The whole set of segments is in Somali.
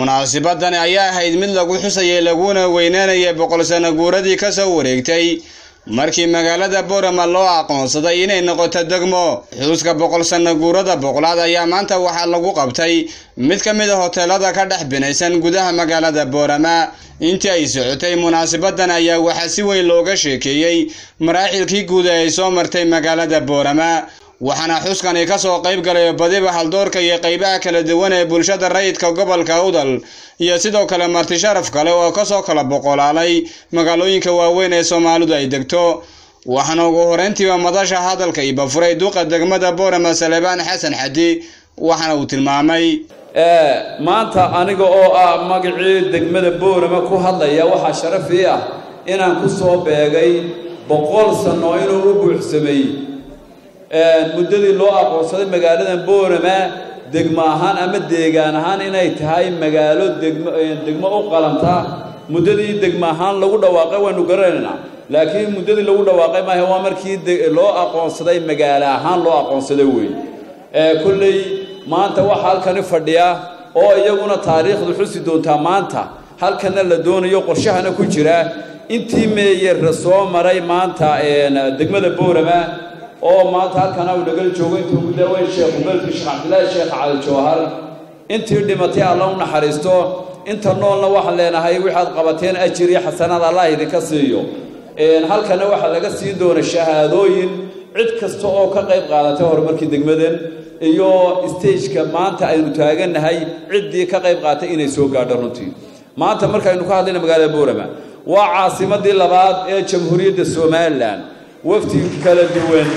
munaasabadani ayaa ahayd mid lagu xusayay laguna weynaanayay boqol sano guuradii ka soo wareegtay markii magaalada boorama loo aqoonsaday inay noqoto degmo xuska boqol sano guurada boqolaad ayaa maanta waxaa lagu qabtay mid ka mid a hoteelada ka dhex binaysan gudaha magaalada boorama intii ay socotay munaasabadan ayaa waxaa si weyn looga sheekeeyey maraaxilkii guud ee ay soo martay magaalada boorama waxaana xuskani ka soo qayb galay badiba haldoorka iyo qaybaha kala duwan ee bulshada rayidka gobolka udal iyo sidoo kale marti sharaf kale oo kasoo kala boqolaalay magaalooyinka waaweyn ee soomaalidu ay degto waxaana ugu horeyntiiba madasha hadalka iba furay duqa degmada boorama salebaan xasan xadi waxaana uu tilmaamay maanta aniga oo ah magacii degmada boorama ku hadlaya waxaa sharaf ii ah inaan ku soo beegay boqol sano inuu u buuxsamay muddadii loo aqoonsaday magaaladan boorama degmo ahaan ama deegaan ahaan inay tahay magaalo degmo degmo u qalanta muddadii degmo ahaan lagu dhawaaqay waynu garanaynaa laakiin muddadii lagu dhawaaqay maaha waa markii loo aqoonsaday magaalo ahaan loo aqoonsaday weyn kolley maanta waxaa halkani fadhiya oo iyaguna taariikhdu xusi doontaa maanta halkana la doonayo qorshahana ku jira intii meeyera soo maray maanta degmada boorama oo maanta halkana uu nagal joogo intuu ugu daaweyn sheekhu belki sheekh cabdillaahi sheekh cali jawhar intii dhimatay alla u naxariisto inta noolna waxaan leenahay waxaad qabateen ajir iyo xasanaad allah idinka siiyo halkana waxaa laga siin doona shahaadooyin cid kasta oo ka qayb qaadatay horumarkii degmadan iyo stageka maanta aynu taagannahay ciddii ka qayb qaaatay inay soo gaadho runtii maanta markaynu ka hadlayna magaalada boorama waa caasimadii labaad ee jamhuuriyadda somalilan wafti kala duwan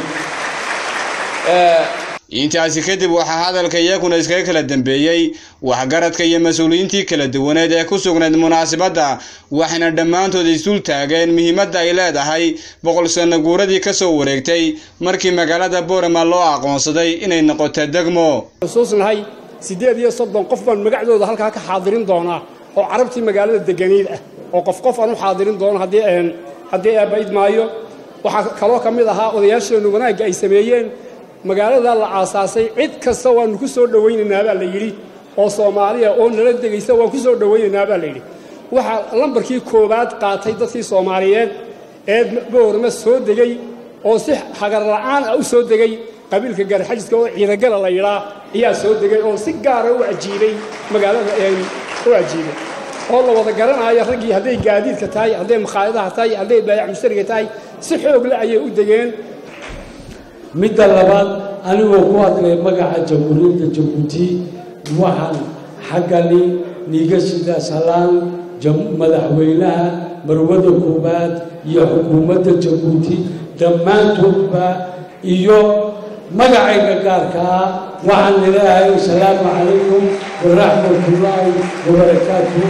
intaasi kadib waxaa hadalka iyaguna iskaga kala dambeeyey waxgaradka iyo mas-uuliyiintii kala duwaneed ee ku sugnayd munaasabadda waxayna dhammaantood isdul taageen muhiimadda ay leedahay boqol sano guuradii ka soo wareegtay markii magaalada boorama loo aqoonsaday inay noqoto degmo xusuusnahay siddeed iyo soddon qof baan magacdooda halkaa ka xaadirin doonaa oo carabtii magaalada deganiid ah oo qof qof aan u xaadirin doono haddii haddii eebbaid maayo waxaa kaloo ka mid ahaa odayaasheennu wanaagga ay sameeyeen magaalada la aasaasay cid kasta waannu ku soo dhowaynaynaa baa la yidhi oo soomaaliya oo nala degaysa waan ku soo dhowaynaynaa baa la yidhi waxaa lambarkii koowaad qaatay dadkii soomaaliyeed ee boorma soo degay oo si hagar la'aan ah u soo degay qabiilka gaarxajiska oo ciidagala la yidhaa ayaa soo degay oo si gaara u ajiibay magaalada u ajiibay oo la wada garanaayo raggii hadday gaadiidka tahay hadday makhaayadaha tahay hadday baayac mushtariga tahay si xoogle ayay u degeen midda labaad anigoo ku hadlay magaca jamhuuriyadda jabuuti waxaan xaggani niiga sida salaan madaxweynaha marwada koowaad iyo xukuumadda jabuuti dhammaantoodba iyo magacayga gaarka ah waxaan leeyahay asalaamu calaykum waraxmatullaahi wabarakaatu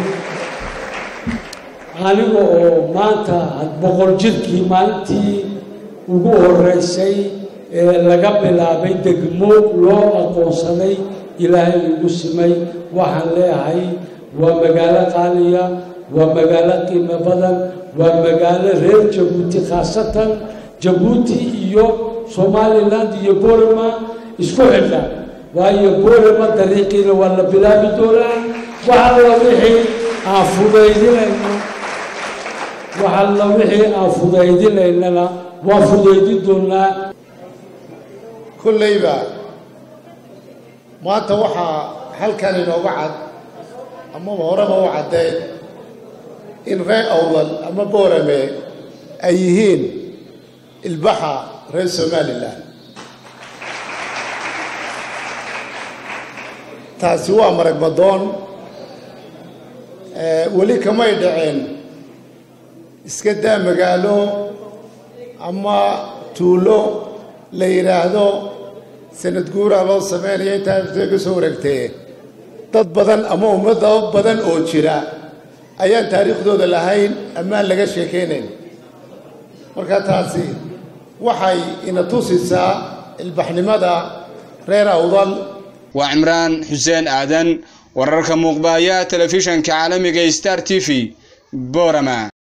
aniga oo maanta boqol jirkii maalintii ugu horeysay ee laga bilaabay degmo loo aqoonsaday ilaahay igu simay waxaan leeyahay waa magaalo qaaliya waa magaalo qiimo badan waa magaalo reer jabuuti khaasatan jabuuti iyo somaliland iyo boorama isku xidha waayo boorama dariiqiina waa la bilaabi doonaa waxalla wixii aan fudaydinayno waxalla wixii aan fudaydinaynana waa fudaydin doonaa kollayba maanta waxaa halkan inooga cad amaba horeba u caddeed in reer awdal ama boorame ay yihiin ilbaxa reer somalilan taasi waa marag madoon weli kamay dhaceen iska daa magaalo ama tuulo la yidhaahdo sanad guuraa loo sameynaya intaa ka soo wareegtee dad badan ama ummadda badan oo jira ayaan taariikhdooda lahayn amaan laga sheekaynayn marka taasi waxay ina tusisaa ilbaxnimada reer awdal waa cimraan xuseen aadan wararka muuqbaaya telefishanka caalamiga star t v boorama